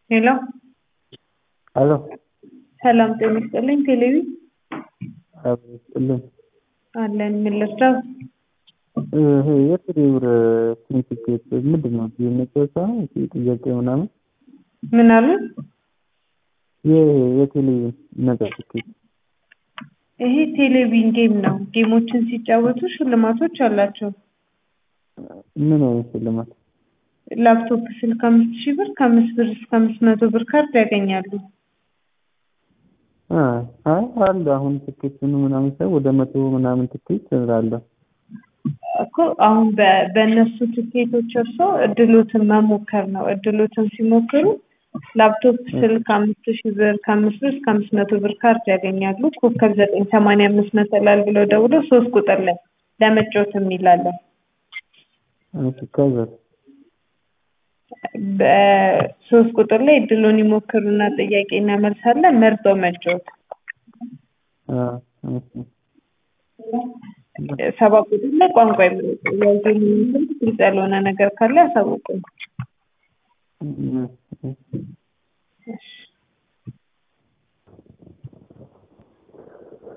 ሄሎ አሎ ሰላም ጤና ይስጥልኝ። ቴሌቪ አብሮ ይስጥልኝ። አለን ምን ልርዳው? ይሄ የቴሌብር ሰርቲፊኬት ምንድን ነው? የመጨረሻ ጥያቄ ምናምን ምን አሉ? ይሄ የቴሌ ነጻ ትኬት ይሄ ቴሌቪዥን ጌም ነው። ጌሞችን ሲጫወቱ ሽልማቶች አላቸው። ምን አይነት ሽልማት? ላፕቶፕ ስልክ አምስት ሺህ ብር ከአምስት ብር እስከ አምስት መቶ ብር ካርድ ያገኛሉ። አይ አለ አሁን ትኬቱን ምናምን ሳይ ወደ መቶ ምናምን ትኬት አለ እኮ አሁን በ- በእነሱ ትኬቶች እርሶ እድሎትን መሞከር ነው። እድሎትን ሲሞክሩ ላፕቶፕ ስልክ አምስት ሺህ ብር ከአምስት ብር እስከ አምስት መቶ ብር ካርድ ያገኛሉ። ኮከብ ዘጠኝ ሰማንያ አምስት መሰላል ብለው ደውለው ሶስት ቁጥር ላይ ለመጫወት የሚላለን እሺ ከዛ በሶስት ቁጥር ላይ እድሉን ይሞክሩና ጥያቄ እናመልሳለን መርጠው መጫወት። አ እሺ ሰባት ቁጥር ላይ ቋንቋ ይምረጡ። ያልገኙ ግልጽ ያልሆነ ነገር ካለ ያሳውቁኝ። እሺ እሺ